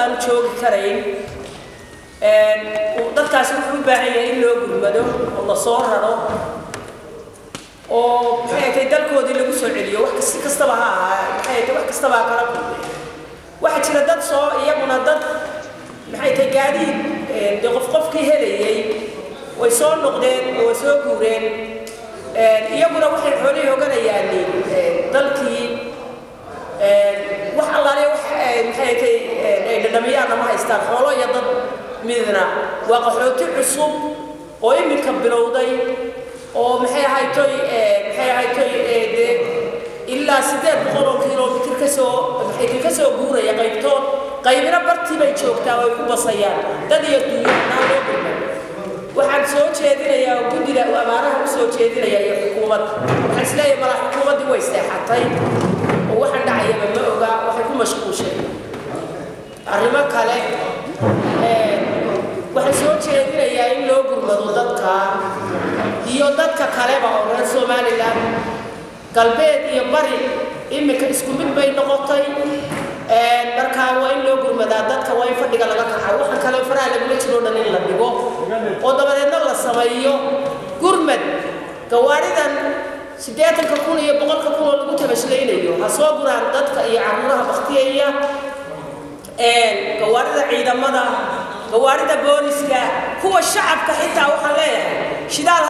aanu joogi karayn dadkaasi wuxuu u baahan yahay in loo gurmado oo la soo raro oo maxay tahay dalkoodii lagu soo celiyo wax si kastaba ha ahaa maxay tahay wax kastaba ha kala kulmay waxaa jira dad soo iyaguna dad maxay tahay gaadiid dee qof qofkii helayay way soo noqdeen oo way soo guureen iyaguna waxay xoolihii oganayaan dalkii wax allaale wax maxay tahay ay dhadhamiyaana ma haystaan xoolo iyo dad midna waa qaxooti cusub oo iminka bilowday oo maxay ahaytoy maxay ahaytoy dee ilaa siddeed boqol oo kilomitir kasoo maxay ka soo guuraya qaybtood qaybina bartii bay joogtaa oo ay ku basayaan dad iyo duuyanaa loo gurma waxaan soo jeedinayaa oo guddida abaaraha u soo jeedinaya iyo xukuumadda waxaan isleeyahay mala xukuumaddii way seexatay oo waxaan dhacayaba ma oga waxay ku mashquushay arrimo kale waxaan soo jeedinayaa in loo gurmado dadka iyo dadka kaleba oo reer somalilan galbeed iyo bari iminka isku mid bay noqotay markaa waa in loo gurmadaa dadka waa in fadhiga laga kaxa waxaan kale faraha lagula jiroo dhan in la dhigo oo dabadeedna la sameeyo gurmad gawaaridan siddeetanka kun iyo boqolka kun oo lagu tabashlaynayo ha soo guraan dadka iyo caruuraha baktiyaya gawaarida ciidamada gawaarida booliska kuwa shacabka xitaa waxaan leeyahay shidaal